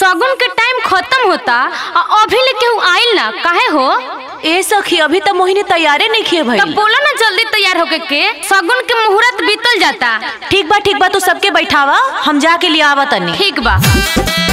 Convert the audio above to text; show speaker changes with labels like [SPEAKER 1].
[SPEAKER 1] सगुन के टाइम खत्म होता और अभी ले केहू आइल ना काहे हो
[SPEAKER 2] ए सखी अभी तो मोहिनी तैयारे नहीं किए भाई
[SPEAKER 1] तब बोला ना जल्दी तैयार होके के सगुन के मुहूर्त बीतल जाता
[SPEAKER 2] ठीक बा ठीक बा तू सबके बैठावा हम जाके लिए आवा तनी
[SPEAKER 1] ठीक बा